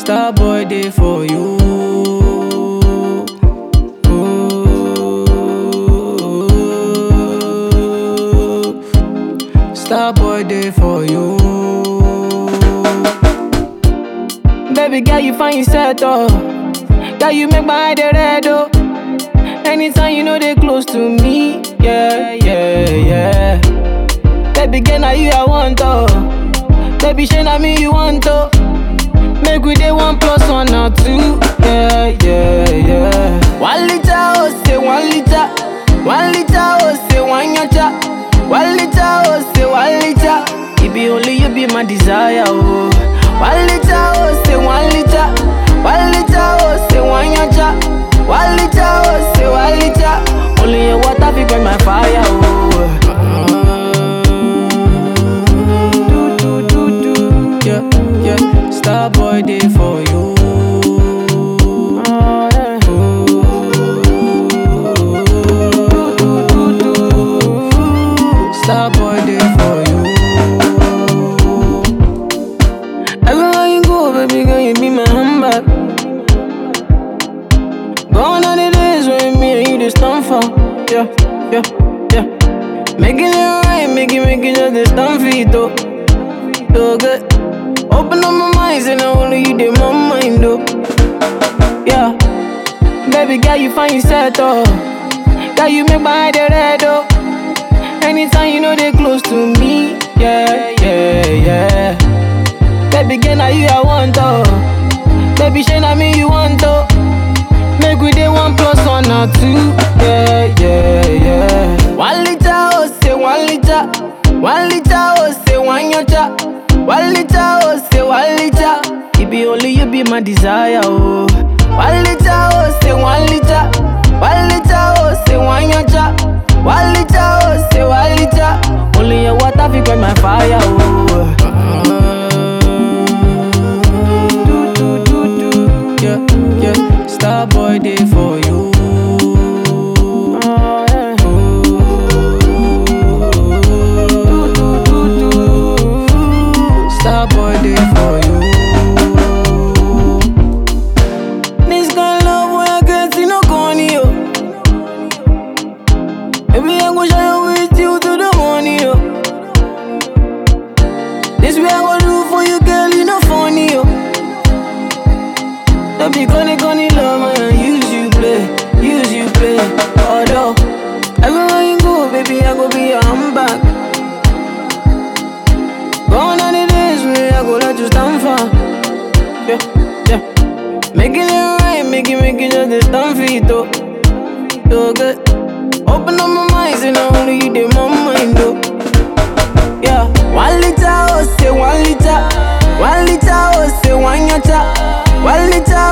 Star boy day for you. Ooh. Star boy day for you. Baby girl, you find yourself oh. Girl, you make my eye dey red oh. Anytime you know they close to me, yeah, yeah, yeah. Baby girl, now you I want oh. Baby, shey na me you want oh. Make we dey one plus one or two, yeah, yeah, yeah. One liter oh say one liter, one liter oh say one yacha, one liter oh say one liter. It be only you be my desire oh. One liter oh say one liter, one liter oh say one yacha, one liter oh say one liter. Only your water fi quench my fire oh. Do do do do, yeah yeah. Star boy day for you. Star boy day for you. Everywhere you go, baby girl, you be my handbag. Gone are the days when me and you just stand for. Yeah, yeah, yeah. Making it right, make it, make it just a stand for it, though. So good. Open up my mind, and only you did my mind, though. Yeah. Baby girl, you find yourself, though. Girl, you make my eye dey red, though. Anytime you know they close to me, yeah, yeah, yeah. Baby girl, now you I want, oh. Baby, shey na me you want, oh. Make we dey one plus one or two, yeah, yeah, yeah. One liter, oh, say one liter. One liter, oh, say one yacha. One liter, oh, say one liter. It be only you be my desire, oh. One liter, oh, say one liter. One liter, oh, say one yacha. One liter, oh, say one liter. Only your water fi quench my fire, oh. Do do do do, yeah yeah. Star boy day for you. Do do do do. Star boy day for you. This kind of love when I get you no corny yo. Baby I go shine with you to the morning yo. This way I go do for you girl you no funny yo. Don't be gonna gonna love man use you play, use you play. Although everywhere you go baby I go be your handbag. Gone are the days when I go let you stand for. Yeah, yeah. Making it right, make it, make it just a stand for it, though. So good. Open up my mind, and only you did my mind, though. Yeah. One liter, oh, say one liter. One liter, oh, say one yacha. One liter,